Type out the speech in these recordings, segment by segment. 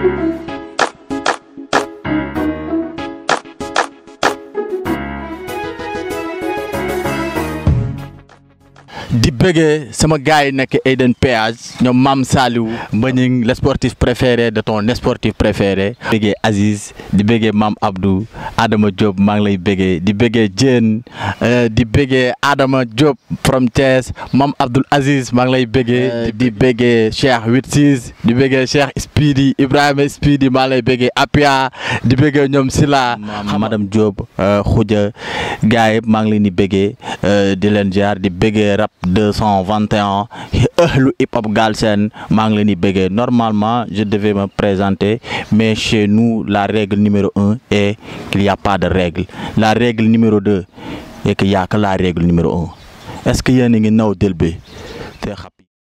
di bëggee sama gars yi nekk Eden Péage ñoom Mam Saliou Mbagnick le sportif préféré de ton sportif préféré di bëggee Aziz di bëggee Mam Abdou Adama Diop maa ngi lay bëggee di bëggee Diène di bëggee Adama Diop from Thiès Mam Abdoul Aziz maa ngi lay bëggee di bëggee Cheikh 86 di bëggee Cheikh Speedy Ibrahima Speedy maa ngi lay bëggee Apia di bëggee ñoom Sila madame Diop Khoudia gars yëpp maa ngi leen di bëggee di leen jaar di bëggee rap 221 ëhlu hip hop Galsen maa ngi leen di bëggee normalement je devais me présenter mais chez nous la règle numéro un est qu'il y a pas de règle la règle numéro deux est qu'il y a que la règle numéro un est-ce que yéen a ngi naw del bi te xam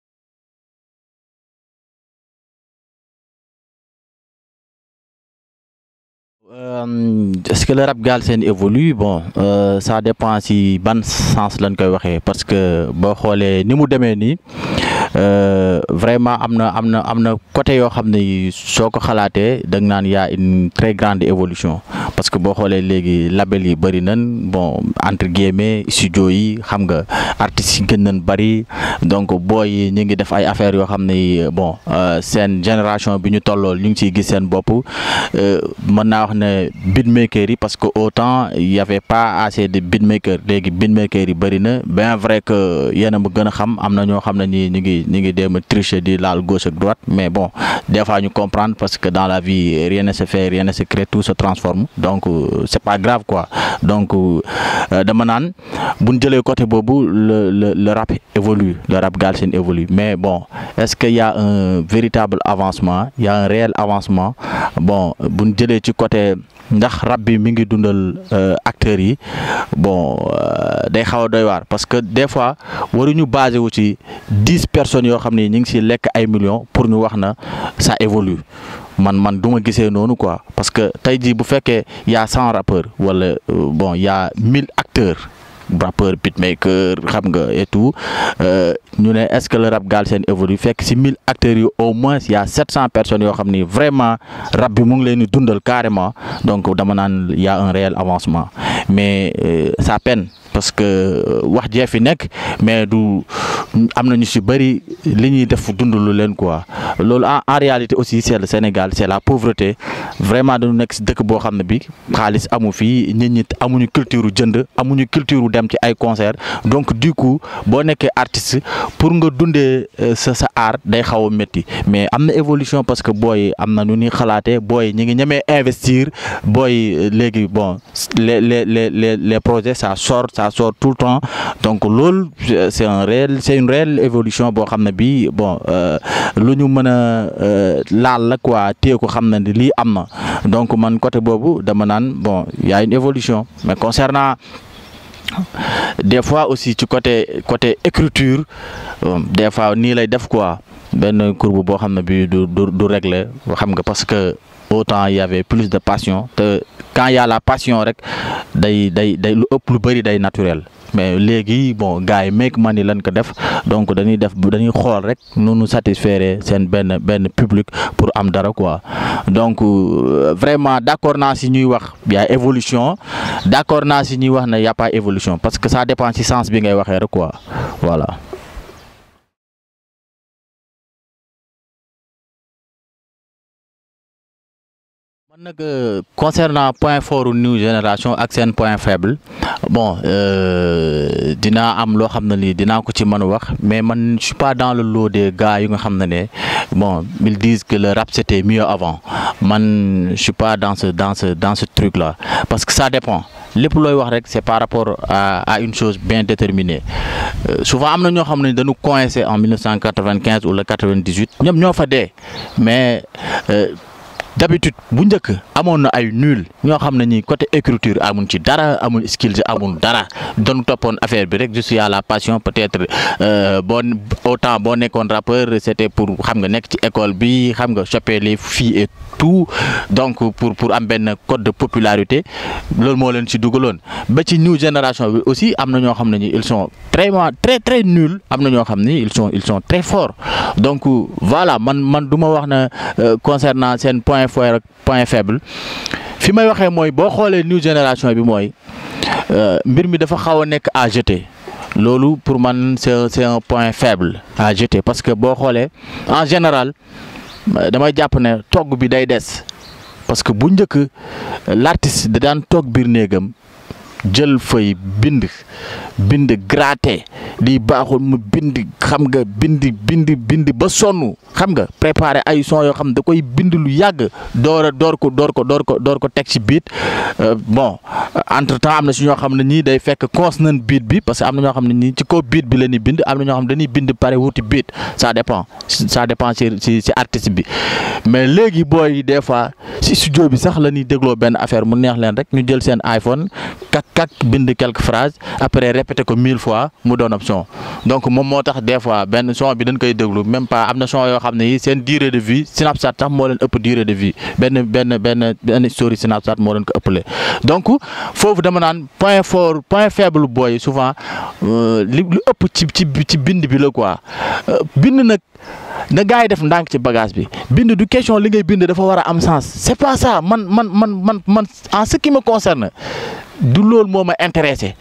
Euh, est-ce que le rap Galsen évolue bon euh, ça dépend si ban sens lañ koy waxee parce que boo xoolee ni mu demee nii euh, vraiment am na am na am na côté yoo xam ne soo ko xalaatee da nga naan y a une très grande évolution parce que boo xoolee léegi label yi bëri nañ bon entre guillemets studio yi xam nga artistes yi gën nañ bëri donc booy yi ñu ngi def ay affaires yoo xam ne bon seen génération bi ñu tollool ñu ngi ciy gis seen bopp mën naa wax ne beatmaker yi parce que autant y avait pas assez de beatmaker léegi beatmaker yi bëri na bien vrai que yéen a ma gën a xam am na ñoo xam ne ñi ñu ngi ñu ngi dem a tricher di laal gauche ak droite mais bon des fois ñu comprendre parce que dans la vie rien ne se fait rien ne se crée tout se transforme donc c'est pas grave quoi donc dama naan bu ñu jëlee côté boobu le le le rap évolue le rap Galsen évolue mais bon est-ce que y a un véritable avancement y a un réel avancement bon bu ñu jëlee ci côté ndax rap bi mi ngi dundal acteurs yi bon day xaw a doy waar parce que des fois waruñu basé wu ci dix personnes yoo xam ne ñu ngi si lekk ay millions pour ñu wax na ça évolue man man du ma gisee noonu quoi parce que tey jii bu fekkee y a cent rappeurs wala bon y a mille acteurs rappeur beatmaker xam nga et tout ñu ne est-ce que le rap Galsen évolue fekk ci mille acteurs yi au moins y a sept cent personnes yoo xam ni vraiment rap bi mu ngi leen di dundal carrément donc dama naan y a un réel avancement mais ça peine parce que wax jee fi nekk mais du am na ñu ci bari li ñuy def dundalu leen quoi loolu en en réalité aussi c'est le Sénégal c'est la pauvreté vraiment dañu nekk ci dëkk boo xam ne bi xaalis amu fii nit ñi amuñu culture jënd amuñu culture dem ci ay concert donc du coup boo nekkee artiste pour nga dundee sa sa art day xaw a métti mais am na évolution parce que booy am na nu ñuy xalaatee booy ñi ngi ñemee investir booy léegi bon les les les les les projets ça sort ça sort tout le temps donc loolu c'est un réel c'est une réelle évolution boo xam ne bii bon lu ñu mën a laal la quoi téye ko xam na ni lii am na donc man côté boobu dama naan bon y a une évolution mais concernant des fois aussi ci côté côté écriture des fois nii lay def quoi benn courbe boo xam ne bii du du du régler xam nga parce que autant il y avait plus de passion te quand il y a la passion rek day day day lu ëpp lu bari day naturel mais léegi bon gars yi make money lañ ko def donc dañuy def dañuy xool rek nu nu satisfaire seen benn benn public pour am dara quoi donc vraiment d'accord naa si ñuy wax y a évolution d'accord naa si ñuy wax ne y a pas évolution parce que ça dépend ci sens bi ngay waxee rek quoi voilà. man nag concernant point fort new génération ak seen point faible bon dinaa am loo xam ne lii dinaa ko ci mën a wax mais man je suis pas dans le lot des gars yu nga xam ne ne bon ils disent que le rap c'était mieux avant man je suis pas dans ce dans ce dans ce truc là parce que ça dépend lépp looy wax rek c'est par rapport à à une chose bien déterminée souvent am na ñoo xam ne dañu coincé en 1995 ou le 98 ñoom ñoo fa dee mais d'habitude bu njëkk amoon na ay nul ñoo xam ne ñi côté écriture amuñ ci dara amuñ skills amul dara doon toppoon affaire bi rek juste à la passion peut-être boo autant boo nekkoon rappeur c'était pour xam nga nekk ci école bi xam nga choper les filles et tout donc pour pour am benn code de popularité loolu moo leen ci dugaloon ba ci new génération bi aussi am na ñoo xam ne ñi ils sont très très très nuls am na ñoo xam ni ils sont ils sont très forts donc voilà man man du ma wax na concernant seen point fort ak point faible fi may waxee mooy boo xoolee new génération bi mooy mbir mi dafa xaw a nekk à jeter loolu pour man c'est c'est un point faible à jeter parce que boo xoolee en général damay jàpp ne togg bi day des parce que bu njëkk l'artiste da daan toog biir néegam jël fay bind bind gratter lii baaxul mu bind xam nga bind bind bind ba sonn xam nga préparer ay son yoo xam da koy bind lu yàgg door a door ko door ko door ko door ko teg ci beat bon entre temps am na si ñoo xam ne ñii day fekk consonant beat bi parce que am na ñoo xam ne ñii ci kaw beat bi la ñuy bind am na ñoo xam ne dañuy bind pare wuti beat ça dépend ça dépend ci ci ci artiste bi mais léegi booy des fois si studio bi sax la ñuy dégloo benn affaire mu neex leen rek ñu jël seen iPhone kak kak bind quelques phrases après répéter ko mille fois mu doon ab son donc moom moo tax des fois benn son bi dañ koy déglu même pas am na son yoo xam ne yi seen durée de vie Snapchat sax moo leen ëpp durée de vie benn benn benn benn story Snapchat moo leen ko ëppale donc foofu dama naan point fort point faible booy souvent li lu ëpp ci ci ci bind bi la quoi bind nag na gars yi def ndànk ci bagage bi bind du question li ngay bind dafa war a am sens c'est pas ça man man man man man en ce qui me concerne du loolu moo ma intéressé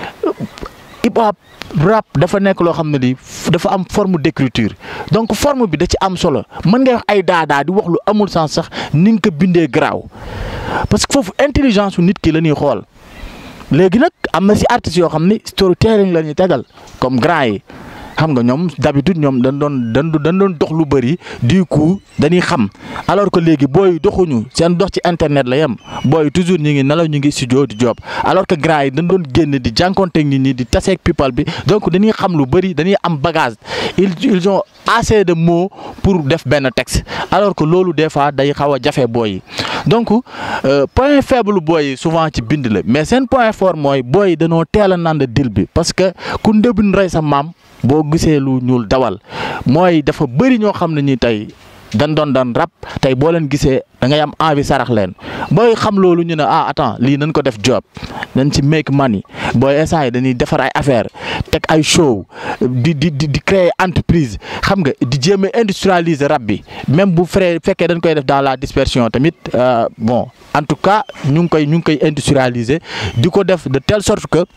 hip hop rap dafa nekk loo xam ne ni dafa am forme d'écriture donc forme bi da ci am solo mën ngay wax ay daadaa di wax lu amul sens sax ni nga ko bindee garaaw parce que foofu intelligence su nit ki la ñuy xool léegi nag am na si artistes yoo xam ni storytelling la ñuy tegal comme grand yi xam nga ñoom d'habitude ñoom dañ doon dañ dañ doon dox lu bëri du coup dañuy xam alors que léegi booy doxuñu seen dox ci internet la yem booy toujours ñu ngi nelaw ñu ngi studio di job alors que gars yi dañ doon génn di jànkonteeg nit ñi di taseeg people bi donc dañuy xam lu bëri dañuy am bagage ils ils ont assez de mots pour def benn texte alors que loolu des fois day xaw a jafe booy yi donc point faible booy yi souvent ci bind la mais seen point fort mooy booy yi dañoo teel a naan dil bi parce que ku ndëbin rey sa maam. boo gisee lu ñuul dawal mooy dafa bëri ñoo xam ne ñi tey dan doon dan rap tey boo leen gisee da ngay am envie sarax leen booy xam loolu ñu ne ah attends lii nañ ko def job nañ ci make money booy instant yi dañuy defar ay affaire teg ay show di di di créer entreprise xam nga di jéem a industrialiser rap bi même bu frais fekkee dañ koy def dans la dispersion tamit bon en tout cas ñu ngi koy ñu ngi koy industrialiser di ko def de telle sorte que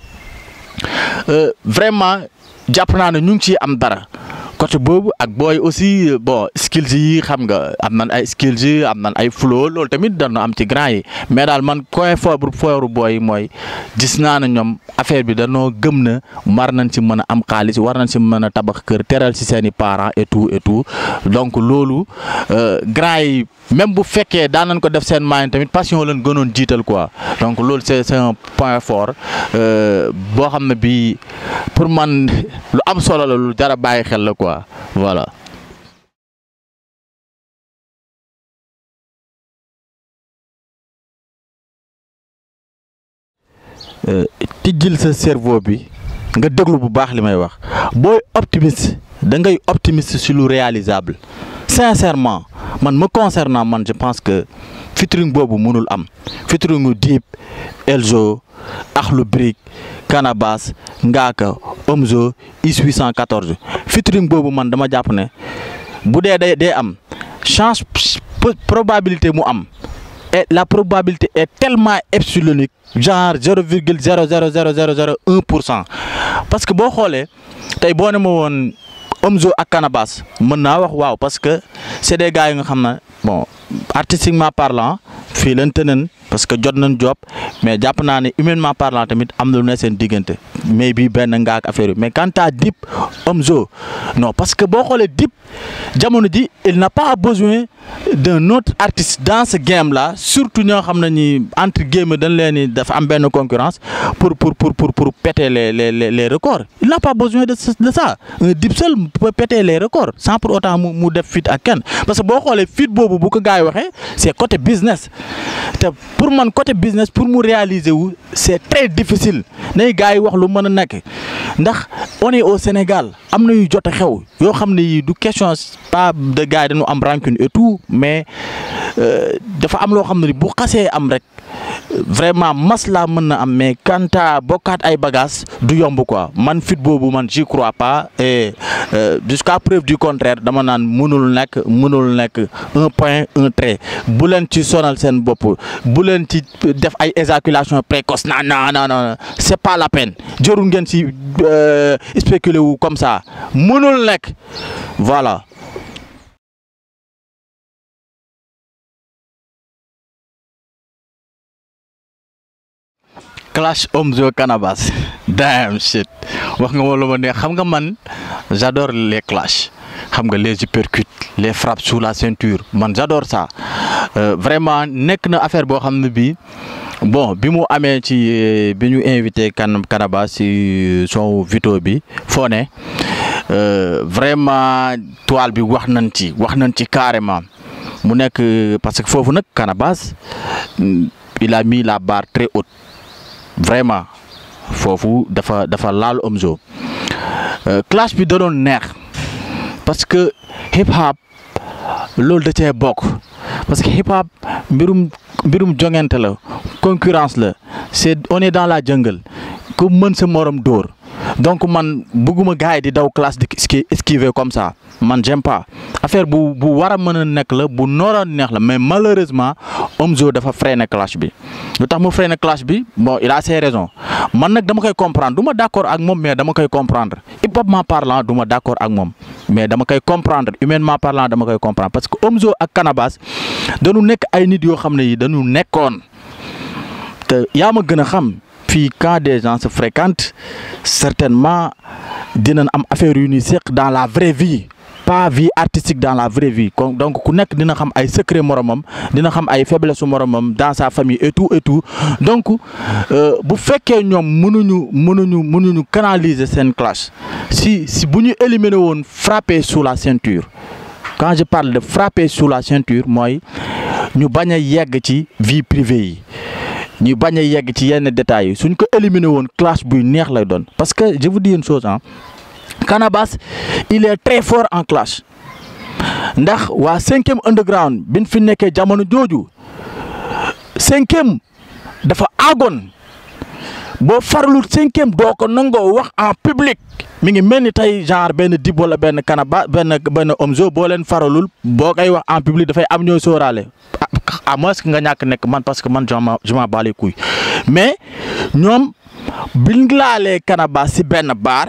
vraiment jàpp naa ne ñu ngi ciy am dara côté boobu ak booy aussi bon skills yi xam nga am nan ay skills yi am nan ay flow loolu tamit dana am ci grand yi mais daal man coin foofu fooru booy mooy gis naa ne ñoom affaire bi danoo gëm na war nañ ci mën a am xaalis war nañ ci mën a tabax kër teral ci seeni parents et tout et tout donc loolu grand yi même bu fekkee daan nañ ko def seen moyen tamit passion leen gënoon jiital quoi donc loolu c'est c'est un point fort boo xam ne bii pour man lu am solo la lu jar a bàyyi xel la quoi voilà. tijjil sa cerveau bi nga déglu bu baax li may wax booy optimiste da ngay optimiste sur lu réalisable sincèrement man me concernant man je pense que featuring boobu mënul am featuring Dip Elzo Akhlou Brick Canabasse Ngaaka Omzo Is 814 featuring boobu man dama jàpp ne bu dee day day am chance probabilité mu am et la probabilité est tellement epsilonique genre zéro virgule zéro zéro zéro zéro zéro un pour cent parce que boo xoolee tey boo ne ma woon Omzo ak Canabasse mën naa wax waaw parce que c'est des gars yi nga xam ne bon artistiquement parlant fii leen tënën parce que jot nañ job mais jàpp naa ne humainement parlant tamit am na lu ne seen diggante mais bii benn ngaak affaire yi mais quant à Dip Omzo non parce que boo xoolee Dip jamono ji il n'a pas besoin d'un autre artiste dans ce game là surtout ñoo xam ne ni entre guillemets dañ leen ni dafa am benn concurrence pour pour pour pour pour péter les les les les records il n'a pas besoin de de ça un Dip seul peut péter les records sans pour autant mu mu def feat ak kenn parce que boo xoolee feat boobu bu ko gars yi waxee c'est côté business te pour man côté business pour mu réaliser wu c'est très difficile nay gars yi wax lu mën a nekk ndax on est au Sénégal am na yu jot a xew yoo xam ne yii du question pas de gars yi dañu am rancune et tout mais dafa am loo xam ne bu xasee am rek vraiment masla mën na am mais quant à bokkaat ay bagages du yomb quoi man fit boobu man j'y crois pas et jusqu'à preuve du contraire dama naan mënul nekk mënul nekk un point un trait bu leen ci sonal seen bopp bu leen ci def ay éjaculation précoce non non non non c'est pas la peine jarul ngeen ci spéculer wu comme ça mënul nekk voilà. Clash Omzo Canabasse damn shit wax nga ma lu ma neex xam nga man j'adore les clashs xam nga les uppercuts les frappes sous la ceinture man j'adore ça euh, vraiment nekk na affaire boo xam ne bii bon bi mu amee ci bi ñu invité kan Canabasse ci son vito bi foo ne vraiment toile bi wax nañ ci wax nañ ci carrément mu nekk parce que foofu nag Canabasse il a mis la barre très haute vraiment foofu dafa dafa laal Omzo clash bi da doon neex parce que hip hop loolu da cee bokk parce que hip hop mbirum mbirum jongante la concurrence la c'est on est dans la jungle ku mën sa morom dóor donc man bëgguma gars yi di daw classe di esquiver comme ça man j'aime pas affaire bu bu war a mën a nekk la bu noora neex la mais malheureusement Omzo dafa freiné clash bi lu tax mu freiné clash bi bon il a ses raisons man nag dama koy comprendre du ma d'accord ak moom mais dama koy comprendre hip hopment parlant du ma d'accord ak moom mais dama koy comprendre humainement parlant dama koy comprendre parce que Omzo ak Canabasse dañu nekk ay nit yoo xam ne yi dañu nekkoon te yaa ma gën a xam fii quand des gens se fréquentent certainement dinañ am affaire yu ñuy seq dans la vraie vie pas vie artistique dans la vraie vie donc ku nekk dina xam ay secret moromam dina xam ay faiblesse su moromam dans sa famille et tout et tout donc bu fekkee ñoom mënuñu mënuñu mënuñu canaliser seen clash si si bu ñu éliminer woon frapper sous la ceinture quand je parle de frapper sous la ceinture mooy ñu bañ a yegg ci vie privée yi ñu bañ a yegg ci yenn détails yi suñ ko éliminer woon clash buy neex lay doon parce que je vous dis une chose ah Canabasse il est très fort en clash ndax waa cinquième underground biñ fi nekkee jamono jooju cinquième dafa aagoon boo farlu cinquième doo ko nangoo wax en public mi ngi mel ni tey genre benn Dip wala benn Canabasse benn benn Omzo boo leen faralul boo koy wax en public dafay am ñooy sóoraale à moins que nga ñàkk nekk man parce que man je m'en bats les couilles mais ñoom biñ laalee Canabasse si benn baar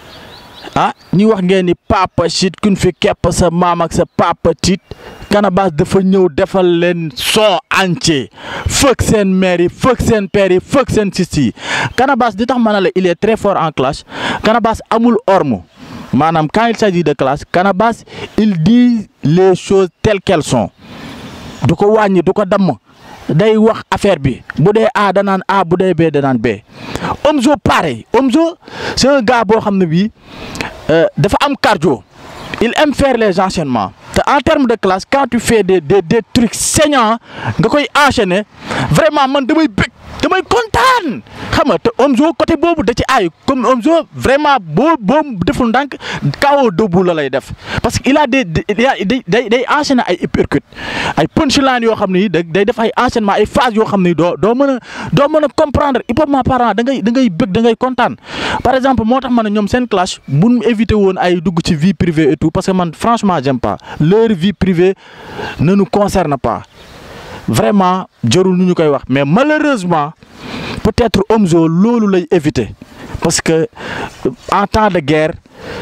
ah ñi wax ngeen ni papa shit kuñ fi kepp sa maam ak sa papa tit Canabasse dafa ñëw defal leen son entier fëkk seen mère yi fëkk seen père yi fëkk seen siste yi Canabasse di tax ma ne la il est très fort en clash Canabasse amul orme maanaam quand il s'agit de clash Canabasse il dit les choses telles qu'elles sont du ko wàññi du ko damm day wax affaire bi bu dee A danaan A bu dee B danaan B Omzo pareil Omzo c'est un gars boo xam ne bii dafa am cardio il aime faire les enchaînements te en termes de classe quand tu fais des des des trucs saignants nga koy enchaîner vraiment man damay bëgg damay kontaan xam nga te Omzo côté boobu da ci aay comme Omzo vraiment boo boo deful ndànk kaw debout la lay def parce que il a des day day day enchaîner ay uppercut ay punchline yoo xam ne day def ay enchaînement ay phrases yoo xam ne doo doo mën a doo mën a comprendre hip-hop parent da ngay da ngay bëgg da ngay kontaan par exemple moo tax ma ne ñoom seen clash bu ñu éviter woon ay dugg ci vie privée et tout parce que man franchement j'aime pas leur vie privée ne nous concerne pas vraiment jarul nu ñu koy wax mais malheureusement peut-être Omzo loolu lay éviter parce que en temps de guerre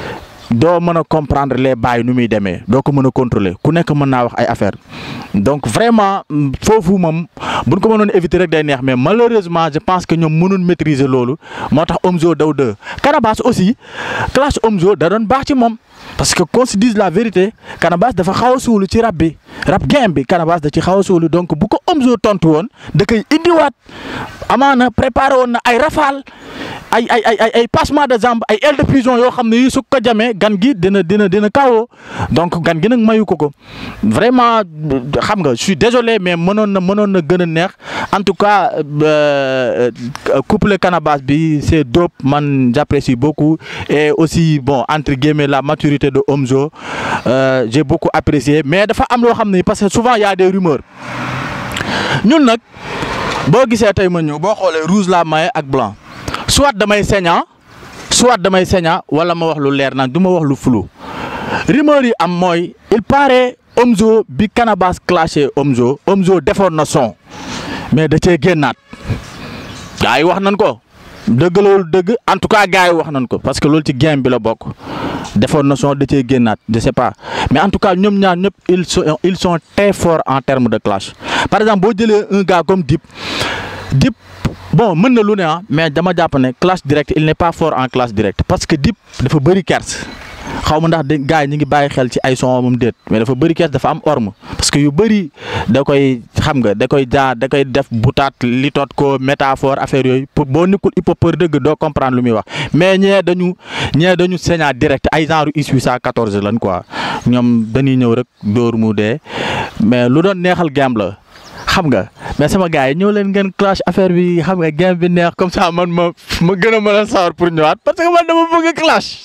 doo mën a comprendre les bails nu muy demee doo ko mën a contrôler ku nekk mën naa wax ay affaire donc vraiment foofu moom buñ ko mënoon éviter rek day neex mais malheureusement je pense que ñoom mënoon maîtriser loolu moo tax Omzo daw deux Canabasse aussi clash Omzo da doon baax ci moom parce que qu'on se dise la vérité Canabasse dafa xaw a suulu ci rap bi rap game bi Canabasse da ci xaw a suulu donc bu ko Omzo tontu woon da koy indiwaat amaana préparé woon na ay rafale ay ay ay ay ay passement de jambe ay aile de pigeon yoo xam ne yi su ko jamee gan gi dina dina dina kawoo donc gan gi nag mayu ko ko vraiment xam nga je suis désolé mais mënoon na mënoon na gën a neex en tout cas couple Canabasse bi c'est dope man j'apprécie beaucoup et aussi bon entre guillemets la maturité de Omzo euh, j'ai beaucoup apprécié mais dafa am loo xam ne parce que souvent y a des rumeurs ñun nag boo gisee tey ma ñëw boo xoolee rouge la maye ak blanc soit damay saignant soit damay saignant wala ma wax lu leer nag du ma wax lu flou rumeur yi am mooy il paraît Omzo bi Canabasse clashé Omzo Omzo defoon na son mais da cee génnaat gars yi wax nañ ko dëgg loolu dëgg en tout cas gars yi wax nañ ko parce que loolu ci game bi la bokk defoon na son da cee génnaat je sais pas mais en tout cas ñoom ñaar ñëpp ils sont ils sont très forts en termes de clash par exemple boo jëlee un gars comme Dip Dip bon mën na lu ne ah mais dama jàpp ne clash direct il n'est pas fort en clash direct parce que Dip dafa bëri kers xaw ma ndax de gars yi ñu ngi bàyyi xel ci ay son moom déet mais dafa bëri kees dafa am orme parce que yu bëri da koy xam nga da koy jaar da koy def butaat li tot ko métaphore affaire yooyu pour boo nekkul hip-hopeur dëgg doo comprendre lu muy wax mais ñee dañu ñee dañu sañaa direct ay genre is 814 lan quoi ñoom dañuy ñëw rek dóor mu dee mais lu doon neexal game la xam nga mais sama gars yi ñëw leen ngeen clash affaire bi xam nga game bi neex comme ça man ma ma gën a mën a sawar pour ñëwaat parce que man dama bëgg clash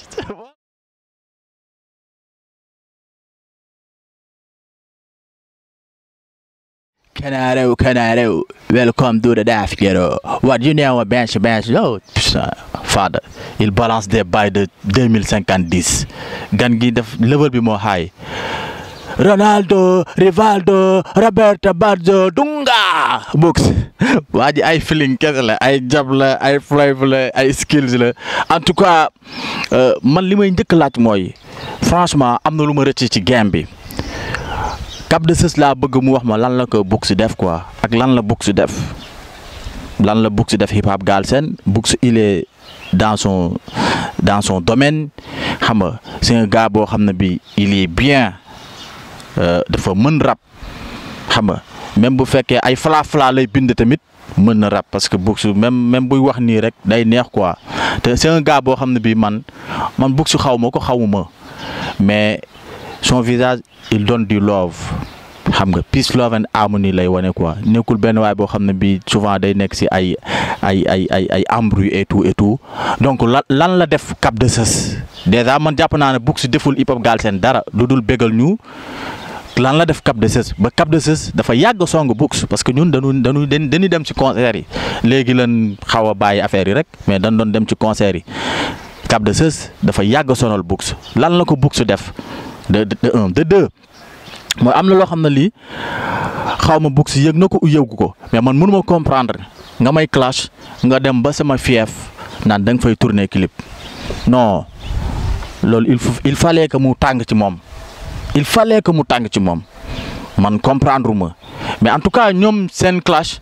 Canaro, Canaro, welcome to the Daft Ghetto. What you know a bench, bench, oh, father, il balance des bails de 2050 gan gi def level bi moo high Ronaldo, Rivaldo, Roberto Baggio, Dunga books waa ji ay feeling kese la ay jab la ay flavor la ay skills la en tout cas man li may njëkk laaj mooy franchement am na lu ma rëcc ci game bi Cap de Sës laa bëgg mu wax ma lan la ko Books def quoi ak lan la Books def lan la Books def hip hop Galsen Books il est dans son dans son domaine xam nga c'est un gars boo xam ne bi il est bien dafa mën rap xam nga même bu fekkee ay fla fla lay bind tamit mën na rap parce que Books même même buy wax nii rek day neex quoi te c'est un gars boo xam ne bi man man Books xaw ma ko xawuma mais son visage il donne du love xam nga peace love and harmony lay wane quoi nekkul benn waay boo xam ne bii souvent day nekk ci ay ay ay ay ay embrouille et tout et tout donc lan lan la def Cap de Sës déjà man jàpp naa ne Books deful hip hop Galsen dara lu dul bégal ñu lan la def Cap de Sës ba Cap de Sës dafa yàgg song Books parce que ñun dañu dañu dañuy dem ci concert yi léegi lan xaw a bàyyi affaire yi rek mais dañ doon dem ci concert yi Cap de Sës dafa yàgg sonal Books lan la ko Books def. de de un de deux mooy am na loo xam ne lii xaw ma Books yëg na ko u yëgu ko mais man mënuma comprendre nga may clash nga dem ba sama fief naan da nga fay tourner clip non loolu il faut il fallait que mu tàng ci moom il fallait que mu tàng ci moom man comprendre ma mais en tout cas ñoom seen clash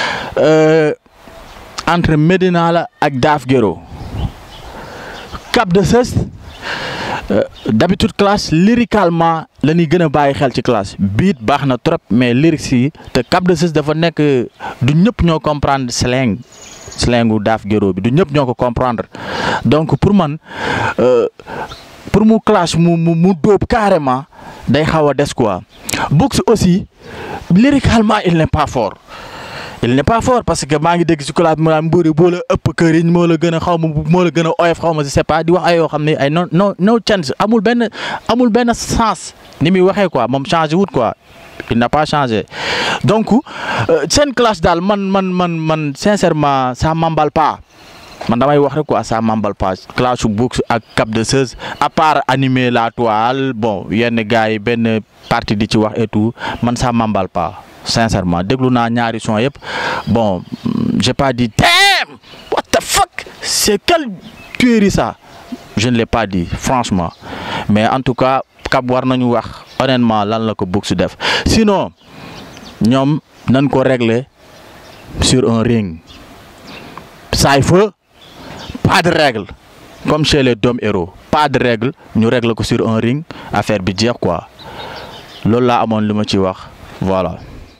entre Medina la ak Daaf Gero Cap de Sës d'habitude classe lyricalement la ñuy gën a bàyyi xel ci classe beat baax na trop mais lyrics yi te Cap de Sës dafa nekk du ñëpp ñoo comprendre slang slangu Daaf Gero bi du ñëpp ñoo ko comprendre donc pour man pour mu clash mu mu mu dóob carrément day xaw a des quoi Books aussi lyricalement il n'est pas fort il n'est pas fort parce que maa ngi dégg ci classe mu naan mbuuri boo la ëpp këriñ moo la gën a xaw ma moo la gën a oyof xaw ma je sais pas di wax ay yoo xam ne ay non non no chance amul benn amul benn sens ni muy waxee quoi moom changé wut quoi il n'a pas changé donc seen classe daal man man man man sincèrement ça m'emballe pas man damay wax rek quoi ça m'emballe pas classe su Books ak Cap de Sës à part animer la toile bon yenn gars yi benn partie di ci wax et tout man ça m'emballe pas sincèrement déglu naa ñaari son yëpp bon j'ai pas dit damn what the fuck c'est quelle tuerie ça je ne l'ai pas dit franchement mais en tout cas Cap war nañu wax honnêtement lan la ko bëgg su def sinon ñoom nañ ko régler sur un ring Cypher pas de règle comme chez les Dom Héros pas de règle ñu régler ko sur un ring affaire bi jeex quoi loolu laa amoon li ma ci wax voilà.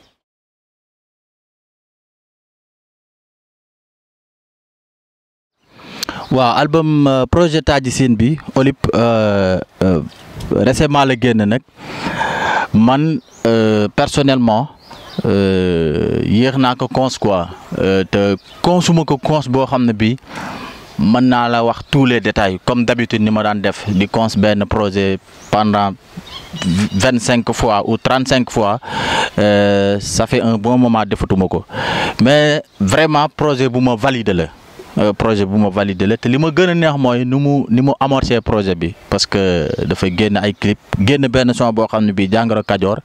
waaw album projet Taji Scene bi Olip récemment la génn nag man personnellement yéex naa ko cons quoi te consuma ko cons boo xam ne bi mën naa la wax tous les détails comme d'habitude ni ma daan def di cons benn projet pendant vingt cinq fois ou trente cinq fois ça fait un bon moment defatuma ko mais vraiment projet bu ma validé la projet bu ma validé la te li ma gën a neex mooy ni mu ni mu amorcé projet bi parce que dafa génn ay clip génn benn son boo xam ne bii jàngoro kajoor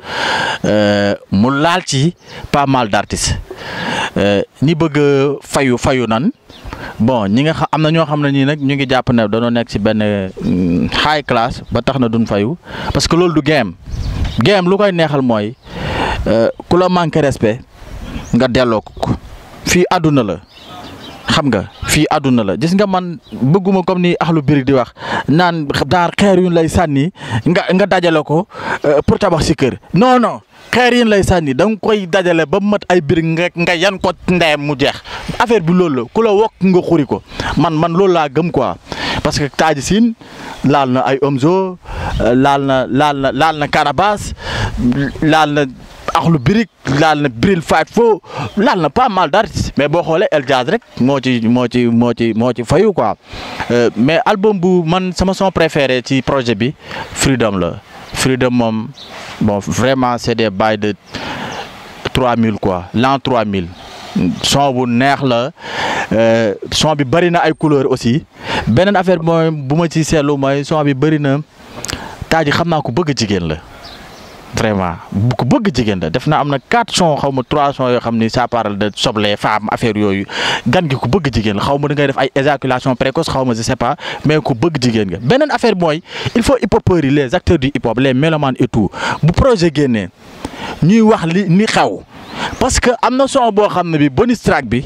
mu laal ci pas mal d'artistes ñi bëgg fayu fayu nan bon ñi nga xam am na ñoo xam ne nii nag ñu ngi jàpp ne dañoo nekk ci benn high class ba tax na duñ fayu parce que loolu du game game lu koy neexal mooy ku la manqué respect nga delloo ko fii àdduna la. xam nga fii àdduna la gis nga man bëgguma comme ni axlu birig di wax naan daar xeer yu lay sànni nga nga dajale ko pour tabax si kër non non xeer yi lay sànni da nga koy dajale ba mat ay birig nga nga yan ko ndeyam mu jeex affaire bi loolu la ku la wokk nga xuri ko man man loolu laa gëm quoi parce que Taji Scene laal na ay Omzo laal na laal na laal na Canabasse laal na axlu birig laal na Bril Fight Fo laal na pas mal d'artistes mais boo xoolee El Jazz rek moo ci moo ci moo ci moo ci fayu quoi mais album bu man sama son préféré ci projet bi Freedom la Freedom moom bon vraiment c'est des bails de 3000 quoi l'an 3000 son bu neex la son bi bëri na ay couleurs aussi beneen affaire mooy bu ma ci seetlu mooy son bi bëri na Taji xam naa ko bëgg jigéen la. vraiment bu ko bëgg jigéen la def na am na quatre sons xaw ma trois sons yoo xam ni ça parle de soble femme affaire yooyu gan gi ku bëgg jigéen la xaw ma da ngay def ay éjaculation précoce xaw ma je sais pas mais ku bëgg jigéen nga beneen affaire mooy il faut hip hopeurs yi les acteurs du hip hop les mélomanes et tout bu projet génnee ñuy wax li ni xew parce que am na son boo xam ne bi bonus track bi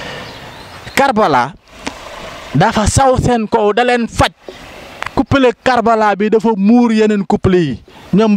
Karbala dafa saw seen kaw da leen faj couple Karbala bi dafa muur yeneen couple yi ñoom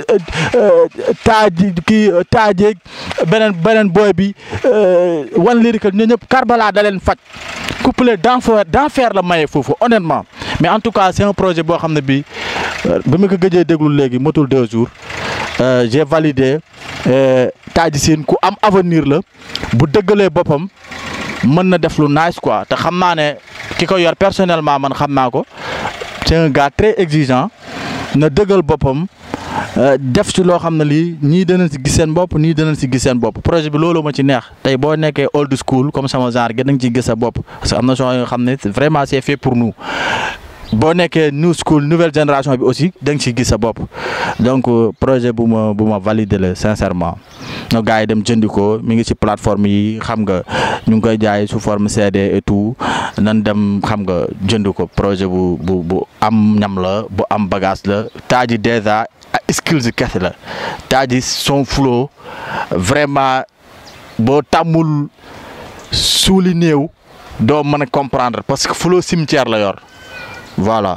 taaji kii taajeeg beneen beneen booy bi wan lyrical ñoo ñëpp Karbala da leen faj couple d'enfer d'enfer la maye foofu honnêtement mais en tout cas c'est un projet boo xam ne bi ba ma ko gëjee déglu léegi motul deux jours j'ai validé Taji Scene ku am avenir la bu dëggalee boppam mën na def lu nice quoi te xam naa ne ki ko yor personnellement man xam naa ko c'est un gars très exigeant na dëggal boppam def ci loo xam ne lii ñii danañ si gis seen bopp ñii danañ si gis seen bopp projet bi loolu ma ci neex tey boo nekkee old school comme sama genre gën nañ ci gis sa bopp parce que am na soo yoo xam ne vraiment c'est fait pour nous boo nekkee new school nouvelle génération bi aussi da nga ciy gis sa bopp donc projet bu ma bu ma validé la sincèrement no gars yi dem jëndi ko mi ngi ci plateforme yi xam nga ñu ngi koy jaay sous forme CD et tout nan dem xam nga jënd ko projet bu bu bu am ñam la bu am bagage la Taji déjà skills kese la Taji son flow vraiment boo tàmmul suuli néew doo mën a comprendre parce que flow cimetière la yor voilà.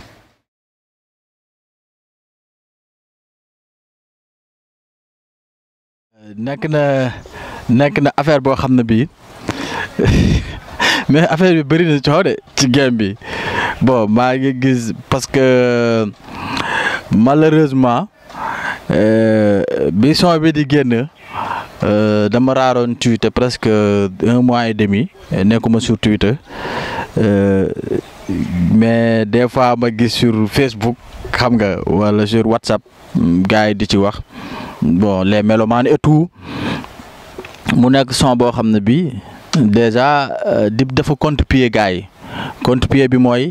nekk na nekk na affaire boo xam ne bii mais affaire bi bëri na coow de ci game bi bon maa ngi gis parce que malheureusement bi son bi di génn dama raaroon Twitter presque un mois et demi nekkuma sur Twitter mais des fois ma gis sur Facebook xam nga wala sur WhatsApp gars yi di ci wax bon les mélomanes et tout mu nekk son boo xam ne bii déjà Dip dafa contre-pied gars yi contre-pied bi mooy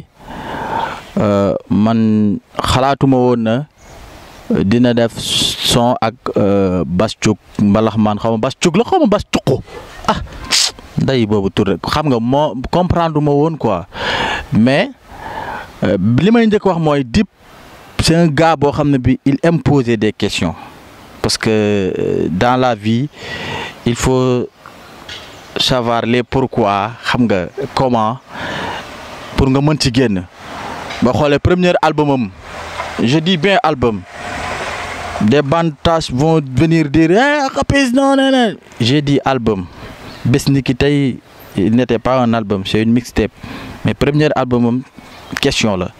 man xalaatuma woon na dina def son ak Bass Thioung mbalax man xaw ma Bass Thioung la xaw ma Bass Thioung ah nday boobu tur rek xam nga moo comprendre ma woon quoi mais li may njëkk wax mooy Dip c'est un gars boo xam ne bi il aime poser des questions parce que dans la vie il faut savoir les pourquoi xam nga comment pour nga mën ci génn ba xoolee premier album am je dis bien album des bantages vont venir dire eh Rapis non non non j'ai dit album bés ni ki tey il n'était pas un album c'est une mixtape mais premier album am question la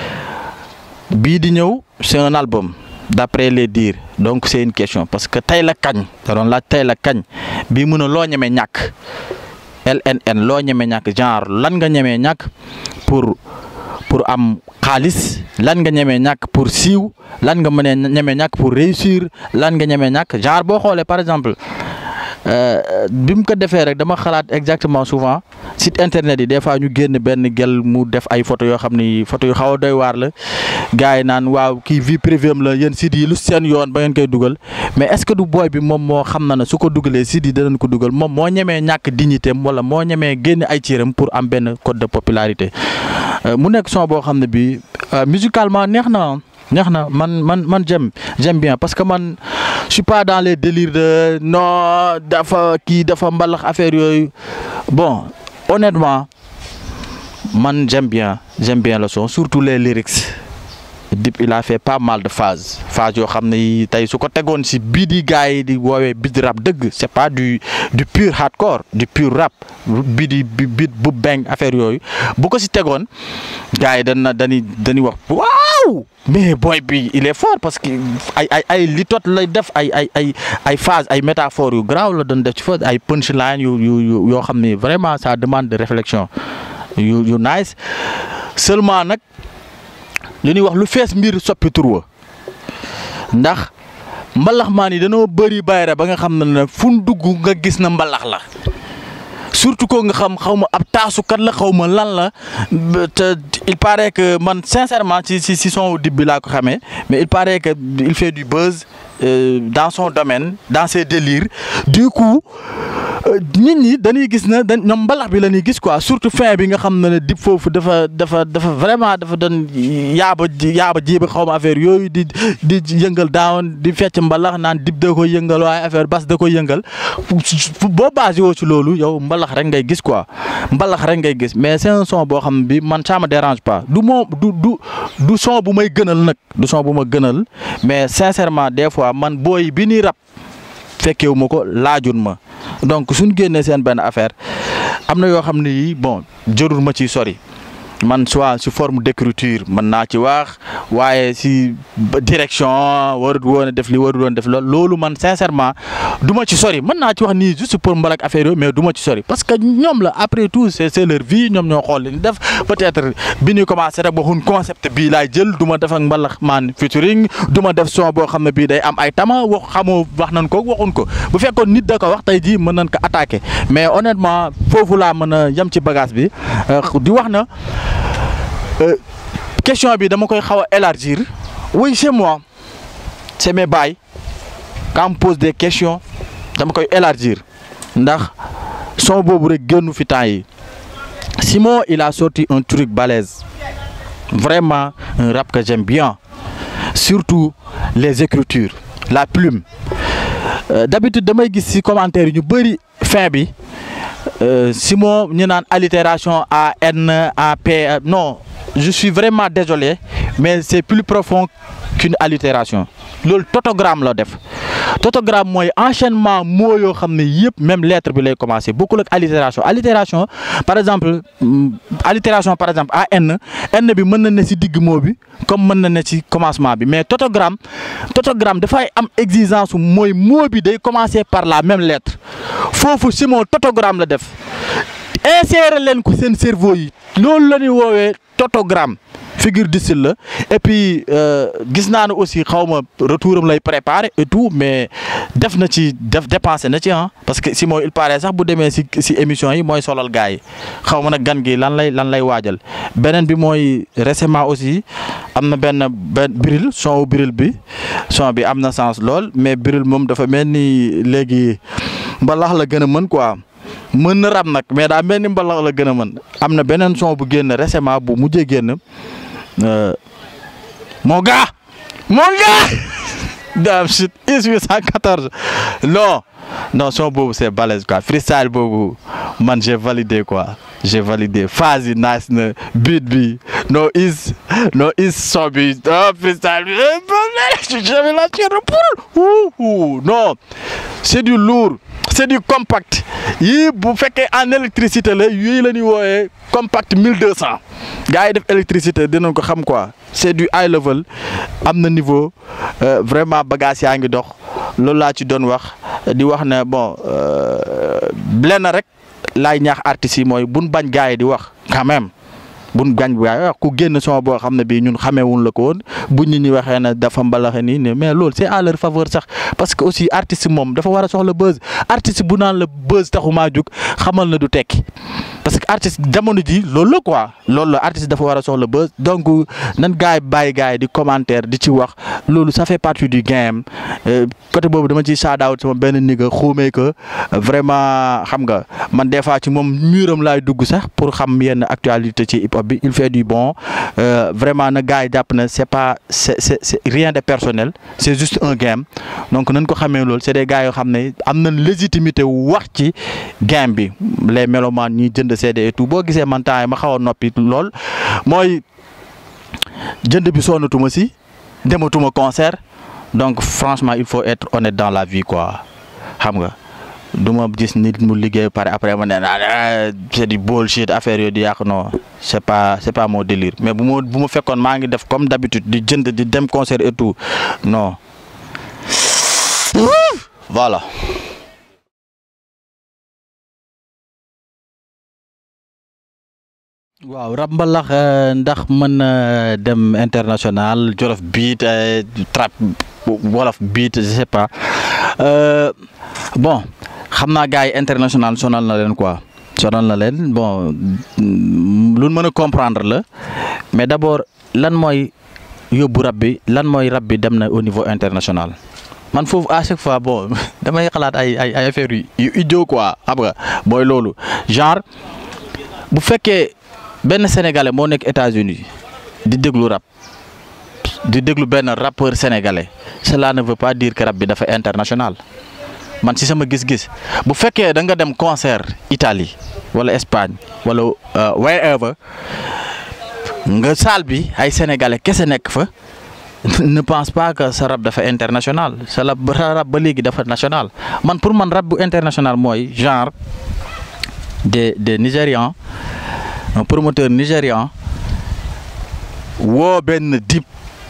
bii di ñëw c'est un album d'après les dires donc c'est une question parce que tey la kañ da doon laaj tey la kañ bii mun a loo ñemee ñàkk LNN loo ñemee ñàkk genre lan nga ñemee ñàkk pour pour am xaalis lan nga ñemee ñàkk pour siiw lan nga mënee ñemee ñàkk pour réussir lan nga ñemee ñàkk genre boo xoolee par exemple bi mu ko defee rek dama xalaat exactement souvent site internet yi des fois ñu génn benn gel mu def ay photo yoo xam ni photo yu xaw a doy waar la gars yi naan waaw kii vie privée am la yéen site yi lu seen yoon ba ngeen koy dugal mais est-ce que du booy bi moom moo xam na ne su ko dugalee site yi danañ ko dugal moom moo ñemee ñàkk dignité am wala moo ñemee génn ay ciiram pour am benn code de popularité mu nekk son boo xam ne bi musicalement neex na neex na man man man j'aime j'aime bien parce que man je suis pas dans les délires de non dafa kii dafa mbalax affaire yooyu bon honnêtement man j'aime bien j'aime bien le son surtout les lyrics Dip il a fait pas mal de phases phases yoo xam ne tey su ko tegoon si bii di gars yi di woowee beat rap dëgg c'est pas du du pur hardcore du pur rap bii di beat bu bang affaire yooyu bu ko si tegoon gars yi dañ dañuy dañuy wax waaw mais boy bi il est fort parce que ay ay ay li tot lay def ay ay ay ay phase ay métaphores yu graaw la doon def ci fa ay punchline yu yu yoo xam ne vraiment ça demande de réflexion yu yu nice seulement nag li ñuy wax lu fees mbir soppi tur wa ndax mbalax maan yi dañoo bëri bayre ba nga xam ne ne fu dugg nga gis na mbalax la surtout ko nga xam xaw ma ab taasukat la xaw ma lan la te il paraît que man sincèrement ci ci ci son Dip bi laa ko xamee mais il paraît que il fait du buzz euh, dans son domaine dans ses délires du coup nit ñi dañuy gis na dañ ñoom mbalax bi la ñuy gis quoi surtout fin bi nga xam ne ne Dip foofu dafa dafa dafa vraiment dafa doon yaaba yaaba jiiba xaw ma affaire yooyu di di yëngal daawoon di fecc mbalax naan Dip da koy yëngal waaye affaire bas da koy yëngal boo basé woo ci loolu yow mbalax rek ngay gis quoi mbalax rek ngay gis mais c'est un son boo xam bi man ça me dérange pas du moom du du du son bu may gënal nag du son bu ma gënal mais sincèrement des fois man booy bi ni rap fekkewu ma ko laajun ma donc suñ génnee seen benn affaire am na yoo xam ne yii bon jërul ma ciy sori man soit si forme d'écriture mën naa ci wax waaye si direction warut woon a def li warut woon def loolu loolu man sincèrement du ma ci sori mën naa ci wax nii juste pour mbalak affaire yooyu mais du ma ci sori parce que ñoom la après tout c'est c'est leur vie ñoom ñoo xool li ñu def peut-être bi ñuy commencé rek waxuñ concept bii laay jël du ma def ak mbalax maan featuring du ma def son boo xam ne bii day am ay tama wax xamoo wax nañ ko waxuñ ko bu fekkoon nit da ko wax tey jii mën nañ ko attaquer mais honnêtement foofu laa mën a yem ci bagage bi di wax na question bi dama koy xaw a élargir oui c'est moi c'est mes bails quand on me pose des questions dama koy élargir ndax son boobu rek génnu fi temps yi Simon il a sorti un truc balèze vraiment un rap que j'aime bien surtout les écritures la plume euh, d'habitude damay gis ci commentaire yi ñu bëri fin bi euh, Simon ñu naan allitération A N A P non je suis vraiment désolé mais c'est plus profond qu'une allitération loolu totogramme la def totogramme mooy enchaînement mots yoo xam ne yëpp même lettre bi lay commencer bokkul ak allitération allitération par exemple allitération par exemple a n n bi mën na ne ci digg mot bi comme mën na ne ci commencement bi mais totogramme totogramme dafay am exigence mooy mot bi day commencer par la même lettre foofu Simon totogramme la def insérer leen ko seen cerveau yi loolu la ñuy woowee totogramme figure de style la et puis gis naa ne aussi xaw ma retour am lay préparer et tout mais def na ci def dépensé na ci ah parce que Simon il paraît sax bu demee si si émission yi mooy solal gars yi xaw ma nag gan gi lan lay lan lay waajal beneen bi mooy récemment aussi am na benn benn Bril son wu Bril bi son bi am na sens lool mais Bril moom dafa mel ni léegi mbalax la gën a mën quoi. mën na rab nag mais daa mel ni mbalax la gën a mën am na beneen son bu génn récemment bu mujjee génn mon gars mon gars damn shit is 814 non non son boobu c'est balèze quoi freestyle boobu man j'ai validé quoi j'ai validé phase yi nice na beat bi no is no is son bi ah freestyle bi j'avais la chair de poule non c'est du lourd c'est du compact yii bu fekkee en électricité la yii la ñuy wooyee compact 1200 gars yi def électricité dinañ ko xam quoi c'est du high level am na niveau vraiment bagage yaa ngi dox loolu laa ci doon wax di wax ne bon lenn rek laay ñaax artistes yi mooy buñ bañ gars yi di wax quand même buñ gañ bu wax ku génn son boo xam ne bii ñun xameewuñ la ko woon bu ñu ñi waxee ne dafa mbalaxe nii ne mais loolu c'est à leur faveur sax parce que aussi artiste moom dafa war a soxla buzz artiste bu naan la buzz taxumaa jug xamal na du tekki parce que artiste jamono ji loolu la quoi loolu la artiste dafa war a soxla buzz donc nan gars yi bàyyi gars yi di commentaire di ci wax loolu ça fait partie du game côté boobu dama ciy shout out sama benn nigga xuumee que vraiment xam nga man des fois ci moom muram laay dugg sax pour xam yenn actualité ci hip hop bi il fait du bon vraiment na gars yi jàpp na c'est pas c'est c'est c'est rien de personnel c'est juste un game donc nañ ko xamee loolu c'est des gars yoo xam ne am nañ légitimité wax ci game bi les mélomanes ñi jënd CD et tout boo gisee man temps yi ma xaw a noppi lool mooy jënd bi sonnatuma si dematuma concert donc franchement il faut être honnête dans la vie quoi xam nga du ma gis nit mu liggéey pare après ma ne ah c'est du bullshit affaire yooyu di yàq non c'est pas c'est pas mon délire mais bu ma bu ma fekkoon maa ngi def comme d'habitude di jënd di dem concert et tout non voilà. waaw rap mbalax ndax mën na dem international jolof beat trap wolof beat je sais pas bon xam naa gars yi international sonal na leen quoi sonal na leen bon lu mën a comprendre la mais d'abord lan mooy yóbbu rap bi lan mooy rap bi dem na au niveau international man foofu à chaque fois bon damay xalaat ay ay ay affaires yu idiot quoi xam nga mooy loolu genre bu fekkee benn sénégalais moo nekk États-Unis di déglu rap di déglu benn rappeur sénégalais cela ne veut pas dire que rap bi dafa international man ci sama gis-gis bu fekkee da nga dem concert Italie wala Espagne wala wherever nga salle bi ay sénégalais kese nekk fa ne pense pas que sa rap dafa international sa rap rap ba léegi dafa national man pour man rap bu international mooy genre des des Nigérians un promoteur nigérian woo benn dip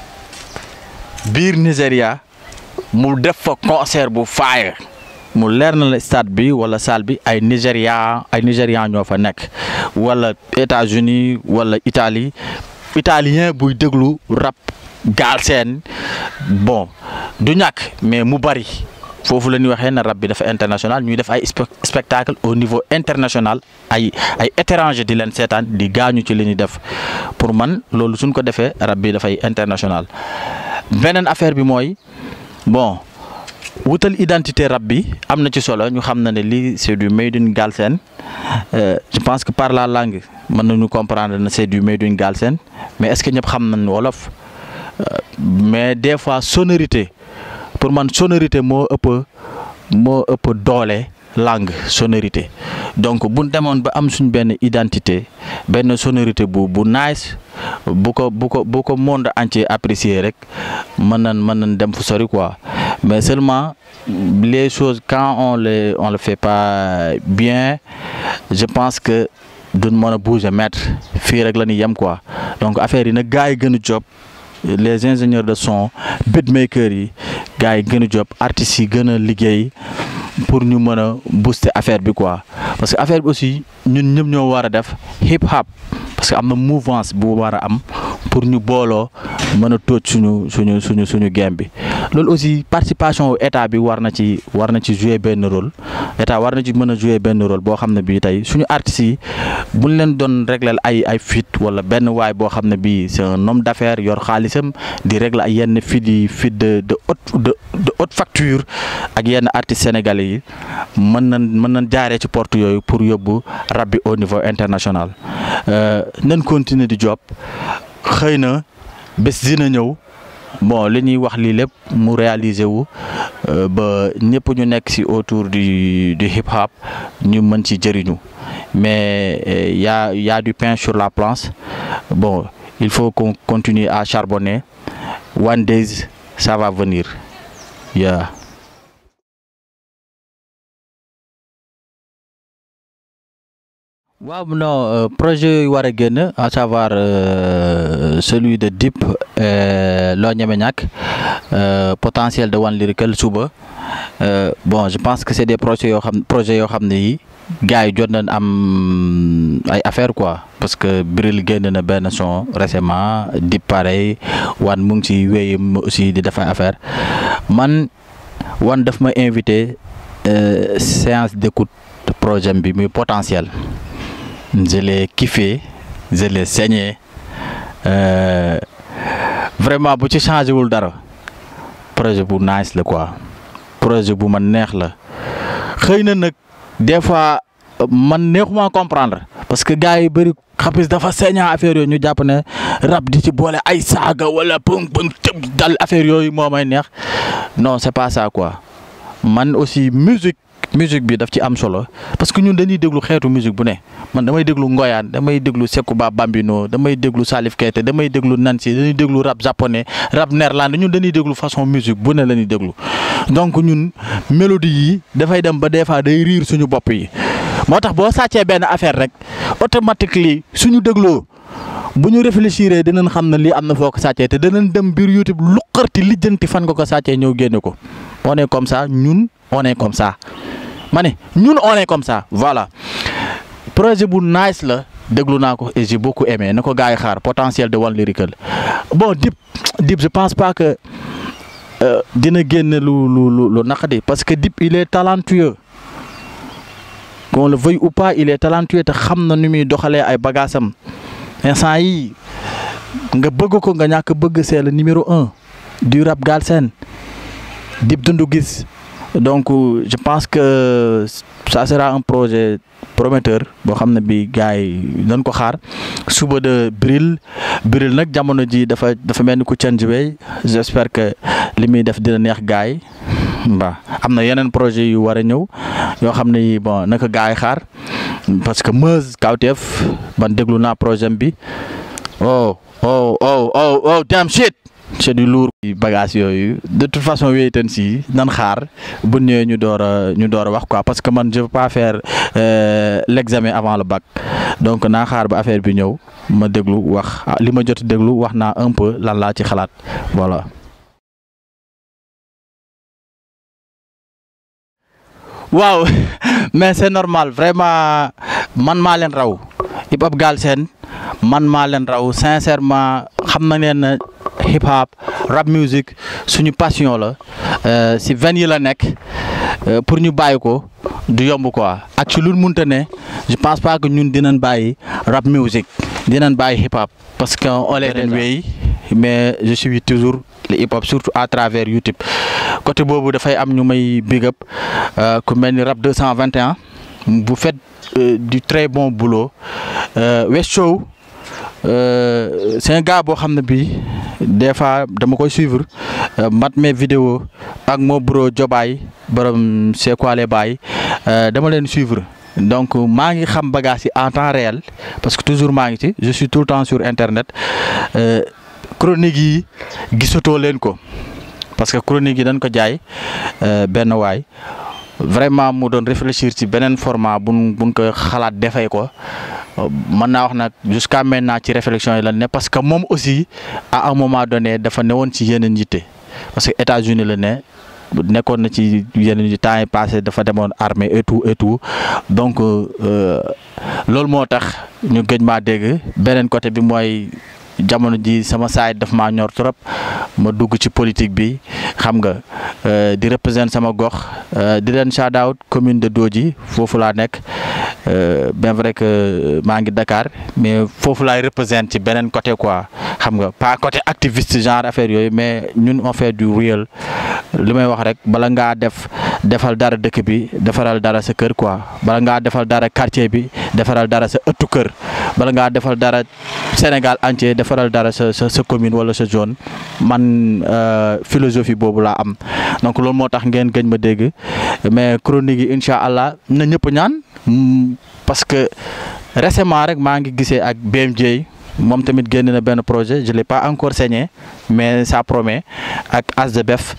biir Nigéria mu def fa concert bu fire mu leer na la stade bi wala salle bi ay Nigéria ay Nigérian ñoo fa nekk wala États-Unis wala Italie italien buy déglu rap Galsen bon du ñàkk mais mu bari foofu la ñuy waxee na rap bi dafa international ñuy def ay spectacle au niveau international ay ay étranger di leen seetaan di gaañu ci li ñuy def pour man loolu suñ ko defee rap bi dafay international beneen affaire bi mooy bon wutal identité rap bi am na ci solo ñu xam na ne lii c'est du made in Galsen je pense que par la langue mën nañu comprendre na c'est du made in Galsen mais est-ce que ñëpp xam nañ wolof mais des fois sonorité pour man sonorité moo ëpp moo ëpp doole langue sonorité donc bu demoon ba am suñ benn identité benn sonorité bu bu nice bu ko bu ko bu ko monde entier apprécier rek mën nañ mën nañ dem fu sori quoi mais seulement les choses quand on les on le fait pas bien je pense que duñ mën a bouger mètre fii rek la ñuy yem quoi donc affaire yi nag gars yi gën a job les ingénieurs de son beatmakers yi gars yi gën a job artistes yi gën a liggéey pour ñu mën a booster affaire bi quoi parce que affaire bi aussi ñun ñëpp ñoo war a def hip hop parce que am na mouvance bu war a am pour ñu booloo mën a tóoj suñu suñu suñu suñu game bi loolu aussi participation wu état bi war na ci war na ci jouer benn rôle état war na ci mën a jouer benn rôle boo xam ne bii tey suñu artistes yi buñ leen doon régler ay ay fit wala benn waay boo xam ne bii c'est un homme d'affaires yor xaalisam di régler ay yenn fit yi fit de de haute de de haute facture ak yenn artistes sénégalais yi mën nañ mën nañ jaaree ci porte yooyu pour yóbbu rap bi au niveau international nañ continuer di job xëy na bés dina ñëw bon li ñuy wax lii lépp mu réaliser wu ba ñëpp ñu nekk ci autour du du hip hop ñu mën ci jëriñu mais y a y a du pain sur la planche bon il faut qu'on continue à charbonner one days ça va venir yeah. waaw non projet yu war a génn à savoir celui de Dip loo ñeme ñàkk potentiel de One Lyrical suba bon je pense que c'est des projets yoo xam projets yoo xam ne yi gars yi jot nañ am ay affaire quoi parce que Bril génn na benn son récemment Dip pareil One mu ngi ci wéy aussi di def ay affaire man One daf ma invité séance d'écoute projet bi muy potentiel je l'ai kiffé je l'ai saigné euh, vraiment bu ci changé wul dara projet bu nice la quoi projet bu man neex la xëy na nag des fois man neexuma comprendre parce que gars yi bëri xapis dafa saignant affaire yooyu ñu jàpp ne rap di ci boole ay saaga wala pëng pëng tëb dal affaire yooyu moo may neex non c'est pas ça quoi man aussi musique musique bi daf ci am solo parce que ñun dañuy déglu xeetu musique bu ne man damay déglu Ngoyaan damay déglu Sekouba Bambino damay déglu Salif Keita damay déglu Nancy dañuy déglu rap japonais rap néerlandais ñun dañuy déglu façon musique bu ne la ñuy déglu donc ñun mélodie yi dafay dem ba des fois day riir suñu bopp yi moo tax boo sàccee benn affaire rek automatiquement suñu dégloo bu ñu réfléchir dinañ xam ne lii am na foo ko sàccee te danañ dem biir YouTube luqarti lijjanti fan nga ko sàccee ñëw génne ko on est comme ça ñun on est comme ça. ma ne ñun on est comme ça voilà projet bu nice la déglu naa ko et j'ai beaucoup aimé na ko gars yi xaar potentiel de One Lyrical bon Dip Dip je pense pas que dina génn lu lu lu lu naqadi parce que Dip il est talentueux qu'on le veuille ou pas il est talentueux te xam na nu muy doxalee ay bagaasam instant yi nga bëgg ko nga ñàkk bëgg c'est le numéro un du rap Galsen Dip Doundou Guiss donc je pense que ça sera un projet prometteur boo xam ne bi gars yi dañ ko xaar suba de Bril Bril nag jamono ji dafa dafa mel ni ku change way j'espère que li muy def dina neex gars yi waaw am na yeneen projet yu war a ñëw yoo xam ne bon naka gars yi xaar parce que Meuse Kawteef man déglu naa projet bi oh oh oh oh oh damn shit c'est du lourd bagage yooyu de toute façon wéytan si nan xaar bu ñëwee ñu door a ñu door a wax quoi parce que man je veux pas faire euh, l'examen avant le bac donc naa xaar ba affaire bi ñëw ma déglu wax li ma jot déglu wax naa un peu lan laa ci xalaat voilà. waaw mais c'est normal vraiment man maa leen raw hip hop Galsen man maa leen raw sincèrement xam na leen ne hip hop rap music suñu passion la si veine yi la nekk pour ñu bàyyi ko du yomb quoi ak ci lu munta ne je pense pas que ñun dinañ bàyyi rap music dinañ bàyyi hip hop parce que on les den wey mais je suis toujours le hip hop surtout à travers YouTube côté boobu dafay am ñu may big up ku mel ni rap 221 bu fait du très bon boulot West Show c'est un gars boo xam ne bii des fois dama koy suivre mat mes vidéos ak moo bro jobaay borom c'est quoi les baay dama leen suivre donc maa ngi xam bagage yi en temps réel parce que toujours maa ngi ci je suis tout le temps sur internet chronique yi gisatoo leen ko parce que chronique yi dañ ko jaay benn waay vraiment mu doon réfléchir ci beneen format buñ buñ ko xalaat defee ko mën naa wax nag jusqu'à maintenant ci réflexion yi la ne parce que moom aussi à un moment donné dafa newoon ci yeneen yitte parce que États-Unis la ne nekkoon na ci yeneen yi temps yi passé dafa demoon armée et tout et tout donc loolu moo tax ñu gëj maa dégg beneen côté bi mooy jamono ji sama saay daf maa ñor trop ma dugg ci politique bi xam nga di représenter sama gox di leen shout out commune de Dodji foofu laa nekk bien vrai que maa ngi Dakar mais foofu laay représenter ci beneen côté quoi xam nga pas côté activiste genre affaire yooyu mais ñun on fait du real li may wax rek bala ngaa def defal dara dëkk bi defaral dara sa kër quoi bala ngaa defal dara quartier bi defaral dara sa ëttu kër bala ngaa defal dara Sénégal entier defaral dara sa sa sa commune wala sa zone man philosophie boobu laa am donc loolu moo tax ngeen gëj ma dégg mais chronique yi incha allah na ñëpp ñaan parce que récemment rek maa ngi gisee ak BMJ moom tamit génn na benn projet je l'ai pas encore signé mais ça promet ak As de Bef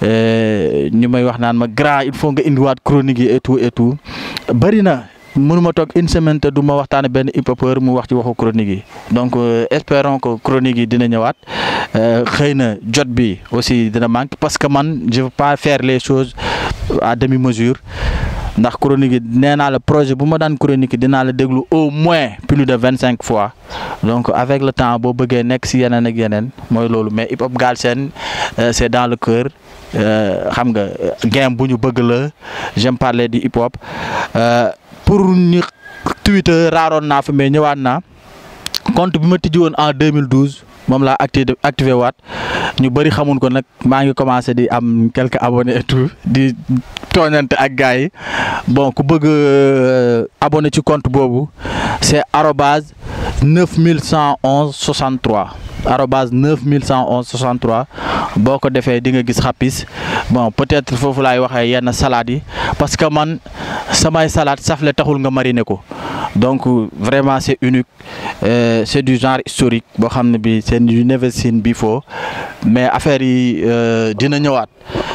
ñu may wax naan ma grand il faut nga indiwaat chronique yi et tout et tout bëri na mënuma toog une semaine te du ma waxtaane benn hip-hopeur mu wax ci waxu chronique yi donc espérons que chronique yi dina ñëwaat xëy na jot bi aussi dina manque parce que man je veux pas faire les choses à demi-mesure ndax chronique yi nee naa la projet bu ma daan chronique yi dinaa la déglu au moins plus de vingt cinq fois donc avec le temps boo bëggee nekk si yeneen ak yeneen mooy loolu mais hip hop Galsen c'est dans le cœur xam nga game bu ñu bëgg la j'aime parler du hip hop pour ñu Twitter raaroon naa fa mais ñëwaat naa compte bi ma tijji woon en 2012 moom laa activé activé waat ñu bëri xamun ko nag maa ngi commencé di am quelques abonnés et tout di tooñante ak gars yi bon ku bëgg abonné ci compte boobu c'est arobase neuf mille cent onze soixante trois arobase neuf mille cent onze soixante trois boo ko defee di nga gis xapis bon peut-être foofu laay waxee yenn salades yi parce que man samay salade safle taxul nga mariner ko donc vraiment c'est unique euh, c'est du genre historique boo xam ne bi c'est du never seen before mais affaire yi dina ñëwaat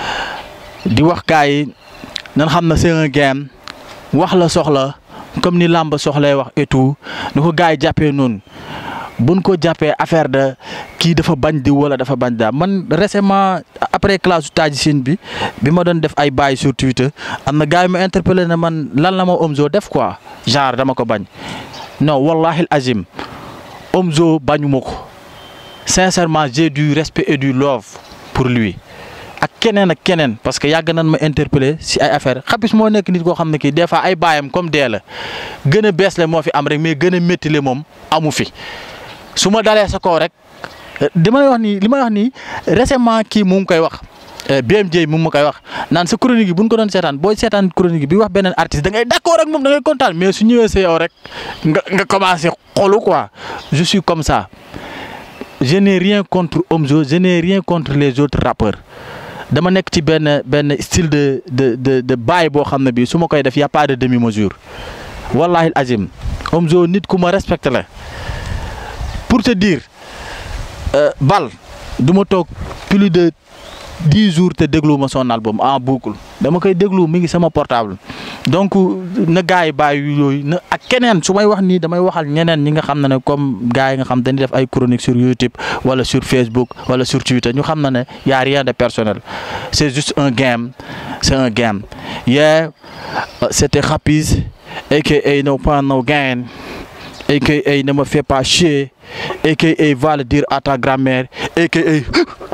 di wax gars yi nan xam na c'est un game wax la soxla comme ni làmb soxlay wax et tout ni ko gars yi jàppee noonu buñ ko jàppee affaire de kii dafa bañ di wala dafa bañ daa man récemment après classe Taji Sine bi bi ma doon def ay bail sur Twitter am na gars yi ma interpellé na man lan la ma Omzo def quoi genre dama ko bañ non wallahi azim Omzo bañuma ko sincèrement j'ai du respect et du love pour lui ak keneen ak keneen parce que yàgg nañ ma interpellé si ay affaire xapis moo nekk nit koo xam ne kii des fois ay baayam comme dee la gën a bees le moo fi am rek mais gën a métti le moom amu fi su ma dalee sa kaw rek dama lay wax nii li may wax nii récemment kii mu ngi koy wax BMJ mu ngi ma koy wax naan sa chronique yi bu ñu ko doon seetaan booy seetaan chronique bi wax beneen artiste da ngay d'accord ak moom da ngay kontaan mais su ñëwee sa yow rek nga nga commencé xolu quoi je suis comme ça je n'ai rien contre Omzo je n'ai rien contre les autres rappeurs dama nekk ci benn benn style de de de de bail boo xam ne bii su ma koy def y a pas de demi mesure wallahi azim Omzo nit ku ma respecté la pour te dire bal du ma toog plus de dix jours te déglu ma son album en boucle dama koy déglu mi ngi sama portable donc na gars yi bàyyi yooyu na ak keneen su may wax nii damay waxal ñeneen ñi nga xam ne ne comme gars yi nga xam dañuy def ay chronique sur YouTube wala sur Facebook wala sur Twitter ñu xam na ne y a rien de personnel c'est juste un game c'est un game yeah c'était Rapiz aka no pain no gain aka ne me fais pas chier aka va le dire à ta grand-mère aka